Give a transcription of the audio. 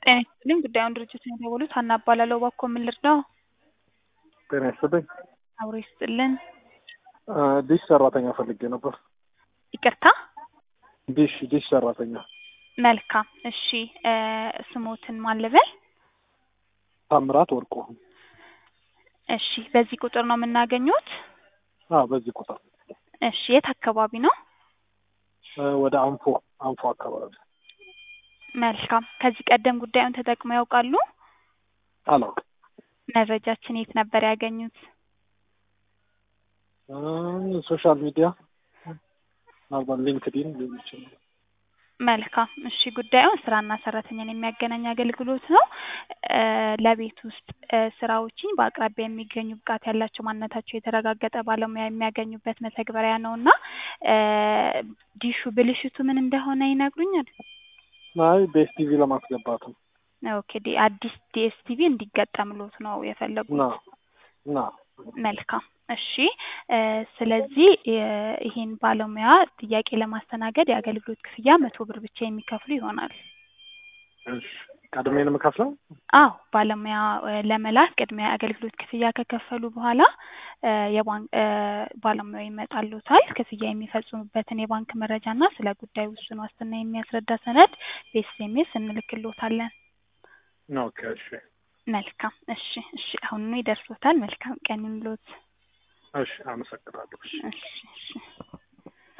ጤና ይስጥልኝ ጉዳዩን ድርጅቱን የደወሉት ሀና እባላለሁ እባክዎ ምን ልርዳዎ ጤና ይስጥልኝ አብሮ ይስጥልን ዲሽ ሰራተኛ ፈልጌ ነበር ይቅርታ ዲሽ ዲሽ ሰራተኛ መልካም እሺ ስሞትን ማን ልበል ታምራት ወርቁ እሺ በዚህ ቁጥር ነው የምናገኙት አ በዚህ ቁጥር እሺ የት አካባቢ ነው ወደ አንፎ አንፎ አካባቢ መልካም ከዚህ ቀደም ጉዳዩን ተጠቅመው ያውቃሉ አላውቅም መረጃችን የት ነበር ያገኙት ሶሻል ሚዲያ ምናልባት ሊንክዲን ሊሆን ይችላል መልካም እሺ ጉዳዩን ስራና ሰራተኛን የሚያገናኝ አገልግሎት ነው ለቤት ውስጥ ስራዎችን በአቅራቢያ የሚገኙ ብቃት ያላቸው ማንነታቸው የተረጋገጠ ባለሙያ የሚያገኙበት መተግበሪያ ነው እና ዲሹ ብልሽቱ ምን እንደሆነ ይነግሩኛል አይ ቤስቲቪ ለማስገባት ነው ኦኬ ዲ አዲስ ዲኤስቲቪ እንዲገጠምሎት ነው የፈለጉት ና ና መልካም እሺ ስለዚህ ይሄን ባለሙያ ጥያቄ ለማስተናገድ የአገልግሎት ክፍያ መቶ ብር ብቻ የሚከፍሉ ይሆናል እሺ ቀድሜ ነው የምከፍለው አዎ ባለሙያ ለመላክ ቅድሚያ የአገልግሎት ክፍያ ከከፈሉ በኋላ የባንክ ባለሙያው ይመጣልዎታል ክፍያ የሚፈጽሙበትን የባንክ መረጃ እና ስለ ጉዳዩ ውስን ዋስትና የሚያስረዳ ሰነድ በኤስኤምኤስ እንልክልዎታለን ኦኬ እሺ መልካም እሺ እሺ አሁኑኑ ይደርሶታል መልካም ቀን ይሁንልዎት እሺ አመሰግናለሁ እሺ እሺ